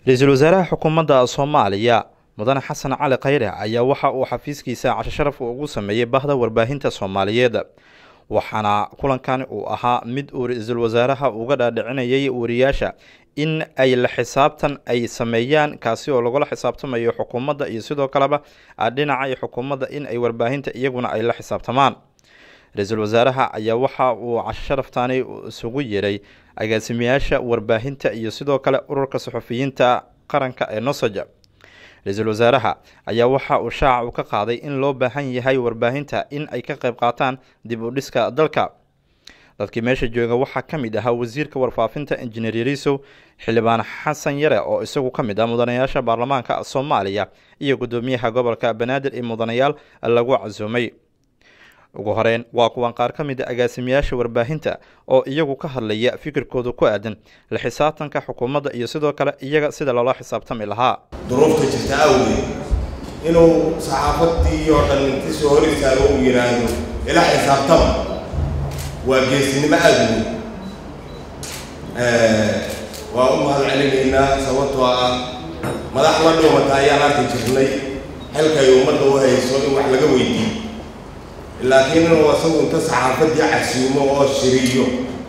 ra-iisul wasaaraha xukuumadda soomaaliya mudane xasan cali khayre ayaa waxa uu xafiiskiisa casho sharaf ugu sameeyey bahda warbaahinta soomaaliyeed waxaana kulankan uu ahaa mid uu ra-iisul wasaaraha uga dhaadhicinayay wariyaasha in ay la xisaabtan ay sameeyaan kaasi oo lagula xisaabtamayo xukuumadda iyo sidoo kaleba dhinaca xukuumadda in ay warbaahinta iyaguna ay la xisaabtamaan ra-iisul wasaaraha ayaa waxa uu casho sharaftani isugu yeeray agaasimayaasha warbaahinta iyo sidoo kale ururka suxufiyiinta qaranka ee nosoja ra-iisul wasaaraha ayaa waxa uu shaaca u ka qaaday in loo baahan yahay warbaahinta in ay ka qayb qaataan dib u dhiska dalka dadkii meesha jooga waxaa ka mid ahaa wasiirka warfaafinta injineer yarisow xildhibaan xasan yare oo isagu ka mid ah mudanayaasha baarlamaanka soomaaliya iyo guddoomiyaha gobolka banaadir ee mudanayaal lagu casuumay ugu horeyn waa kuwan qaar ka mid a agaasimayaasha warbaahinta oo iyagu ka hadlaya fikirkooda ku aadan la xisaabtanka xukuumadda iyo sidoo kale iyaga sida loola xisaabtami lahaa duruufta jirta awgeed inuu saxaafadii oo dhan inti soo hor istaago uu yidhaahdo ila xisaabtama waa geesinimo aada weyn waa u mahad celinaynaa sababtoo ah madax la dhuumata ayaan arki jirnay xilkay ummadda u hayso in wax laga weydiiyo laakiin inuu asagu inta saxaafadii casuumo oo shiriyo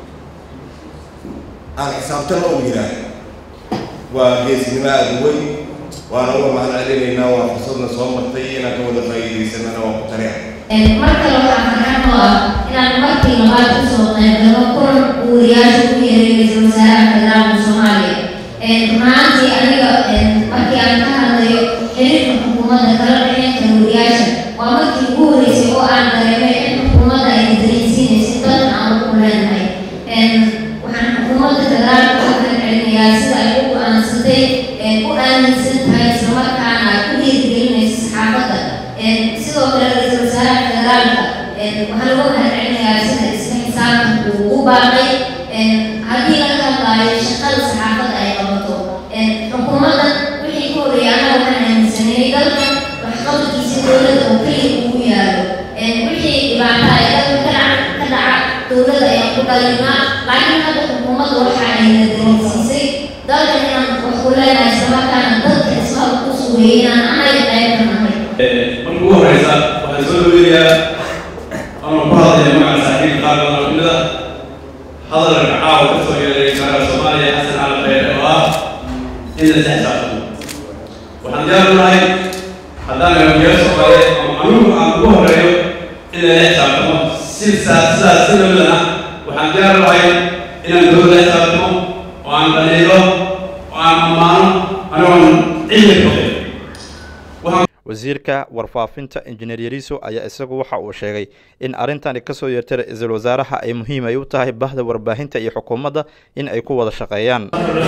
aan xisaabtana u yidhaahdo waa geesinimo aada weyn waana uga mahad celinaynaa waa fursadna soo martay inaan ka wada faa'iidaysanana waa ku tariya mar kale waxaa farxad oo ah inaan markii labaad usoo qaybgalo kulan uu wariyaasha ku yeeray ra-iisul wasaaraha federaalka soomaaliya runaantii aniga markii aan ka hadlayo xiriirka xukuumadda kala dhexeynta wariyaasha waa markii ugu horeysay oo aan dareemay in xukuumadda ay dareensiinayso dalkan aan ugu leenahay waxaan xukuumadda federaalka u kan celinayaa sida ay u go-aansatay u aaminsan tahay islamarkaana ay ku dhiirigelinayso saxaafadda sidoo kale ra-iisul wasaaraha federaalka waxaa lagu mahad celinayaa sida isla xisaabtanku u baaqay haddii laga hadlaayo shaqada saxaafadda ay qabato xukuumadda wixii ka horeeyay anaga waxaan aaminsanayay dalkan waxqabadkiisa dowladda oo keliya ugu yaalo wixii dhibaato ay dalka ka dhaca ka dhaca dowladda ayaan ku dhalinaa laakiin hadda xukuumadda waxa ayna dareensiisay dalkan inaan wax ku leenahay islamarkaana dadka ismada ku sugeeyay inaan anaga qayb ka nahay marka ugu horeysa waxaan soo dhaweynayaa ama ku hadlaya magaca saaxiibka qaar badan oo kamid ah hadalka caawa ka soo yeeray wasaaraha soomaaliya xasan cali khayre oo ah in la xisaabtamo waxaan diyaar u nahay haddaan hogaamiyaal soomaaliyeed ama anugu aan ugu horeeyo in lala xisaabtamo si sidaas si lamid ah waxaan diyaar u nahay inaan dowladda xisaabtamo oo aan dhaliilo oo aan ammaano anigoon cilmi qabin wasiirka warfaafinta injineer yariso ayaa isagu waxa uu sheegay in arrintani kasoo yeertay ra-iisul wasaaraha ay muhiim ay u tahay bahda warbaahinta iyo xukuumadda in ay ku wada shaqeeyaan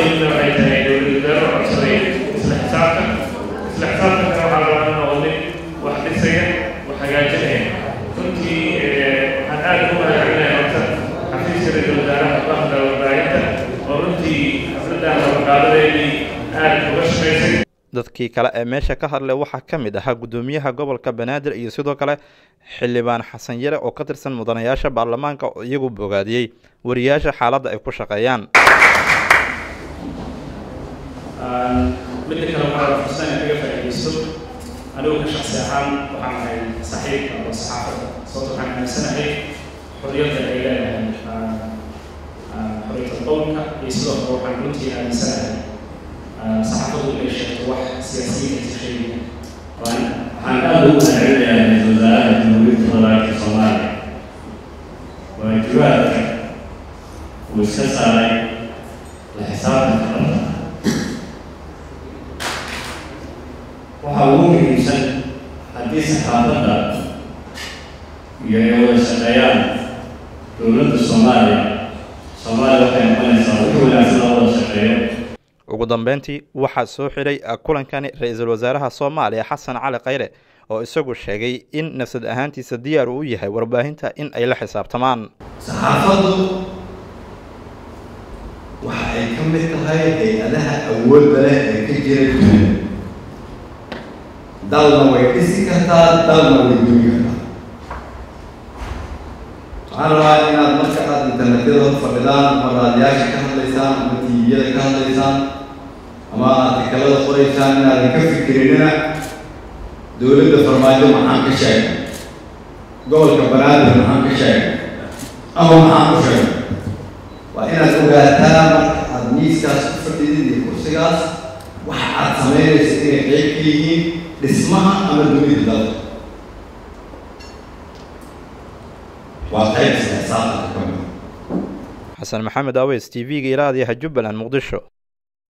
dadkii kale ee meesha ka hadlay waxaa ka mid ahaa guddoomiyaha gobolka banaadir iyo sidoo kale xildhibaan xasan yare oo ka tirsan mudanayaasha baarlamaanka oo iyagu bogaadiyey wariyaasha xaaladda ay ku shaqeeyaan midda kale waxaa fursad in kaga faa'iidaysto anigu ka shaksi ahaan waxaan ahay saxiib ama saxaafadda sababto waxaan aaminsanahay xorriyadda ay leedahay xorriyadda qowlka iyo sidoo kale waxaan runtii aaminsanahay saxaafaddu inay sheegto wax siyaasiyiin aysan sheegin waxaan aada ugu mahadcelinayaa ra-iisul wasaaraha jamhuuriyadda federaalka soomaaliya waajibaadka uu iska saaray la xisaabtanka dhabta waxaa ugu muhiimsan haddii saxaafadda iyo ay wada shaqeeyaan dowladda soomaaliya soomaaliya waxay noqonaysaa wixii wanaagsan oo wada shaqeeyo ugu dambeyntii waxaa soo xiray kulankani ra-iisul wasaaraha soomaaliya xasan cali khayre oo isagu sheegay in nafsad ahaantiisa diyaar uu yahay warbaahinta in ay la xisaabtamaan saxaafaddu waxa ay ka mid tahay hay-adaha awoodda leh ee ka jira dunida dalna way dhisi kartaa dalna way dugi kartaa waxaan rabaa inaad marka aad internetyada hor fadhidaan ama raadiyaasha ka hadlaysaan ama tiiviyada ka hadlaysaan ama artikalada qoraysaan inaadan ka fikirinina dowladda farmaajo maxaan ka sheegay gobolka banaadir maxaan ka sheegay ama maxaan ku sheegay waa inaad ogaataa marka aada miiskaas ku fadhidid iyo kursigaas waxa aad samaynaysa inay qeyb ka yihiin dhismaha ama dunida dalka waa qayb isla xisaabtanka ka mid xasan maxamed aweys t v-ga ilaadiyaha jubbaland muqdisho